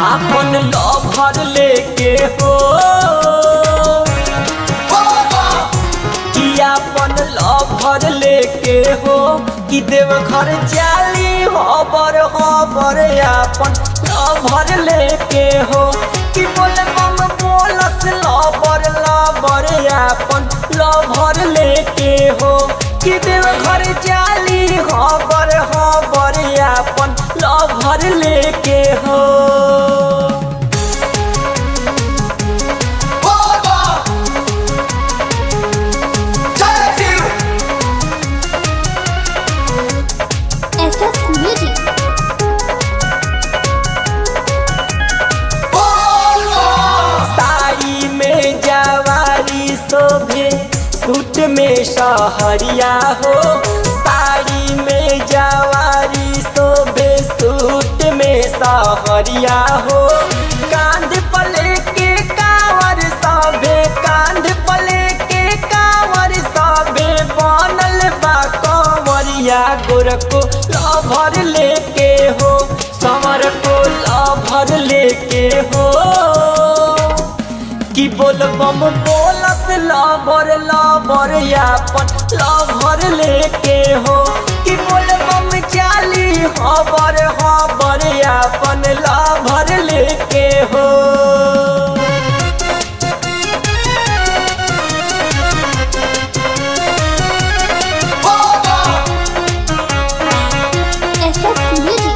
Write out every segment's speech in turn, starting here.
आपन लभर लेके हो कि आपन लभर लेके हो कि देव घर जाली हबर हबर आपन लभर लेके हो कि बोले मम बोलस लबर लबर आपन लभर लेके हो कि देव घर जाली हबर हबर आपन लभर लेके हो SS Music. साड़ी में जवारी शोभे सूट में सहरिया हो साड़ी में जवारी शोभे सूट में सहरिया हो कांध पले के कावर सभे कांध पले के कावर सभे बनल बा कंवरिया गोर को लभर लेके हो समर को लभर लेके हो कि बोल बम बोलस लबर लबर यापन लभर लेके हो कि बोल बम चाली हबर हबर यापन लभर लेके हो SS Music.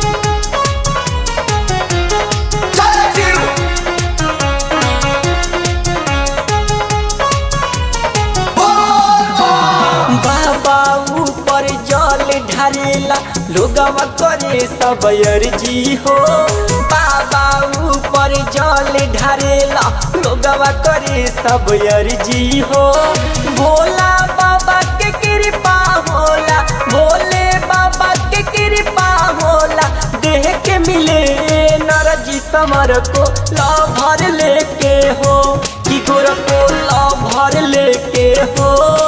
बाबा ऊपर जल ढारेला लोगवा करे सब अर्जी हो बाबा ऊपर जल ढारेला लोगवा करे सब अर्जी हो भोला बाबा के कृपा होला भोले बाबा के कृपा होला देह के मिले नरजी समर को लभर लेके हो कि गोर को लभर लेके हो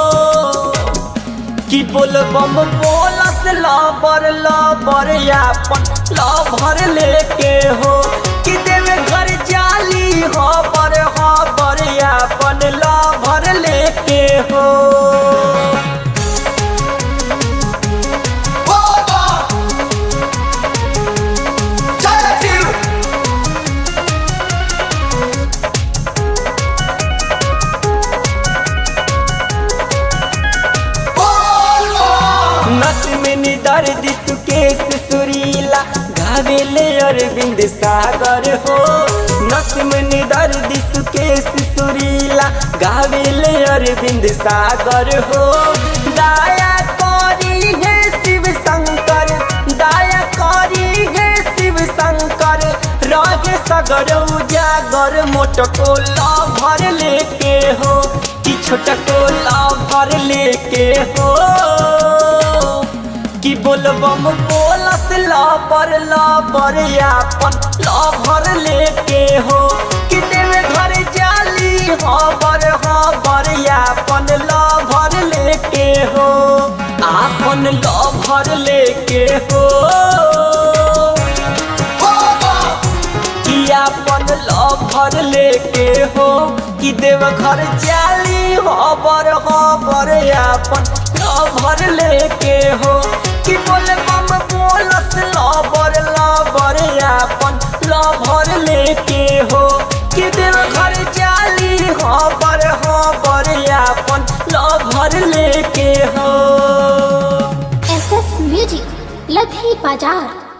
कि बोल बम बोलस लबर लबर यापन लभर लेके हो कि देवे घर जाली हबर हबर यापन लभर लेके हो नस में दर्द सुकेश सुरीला घावेले अरविंद सागर हो नस में दर्द सुकेश सुरीला गावेले अरविंद सागर हो दाया करी है शिव शंकर दाया करी है शिव शंकर रहे सगर उजागर मोट को भर लेके हो कि छोट को भर लेके हो कि बोलबम बोलस लबर लबर यापन लभर लेके हो कि देवे घर जाली हबर हबर यापन लभर लेके हो आपन लभर लेके हो कि आपन लभर लेके हो कि देव घर जाली हबर हबर आपन लभर लेके हो कि बोले बम बोलस लबर लबर आपन लभर लेके हो कि देव घर जाली हबर हबर आपन लभर लेके हो SS Music. लधी बाजार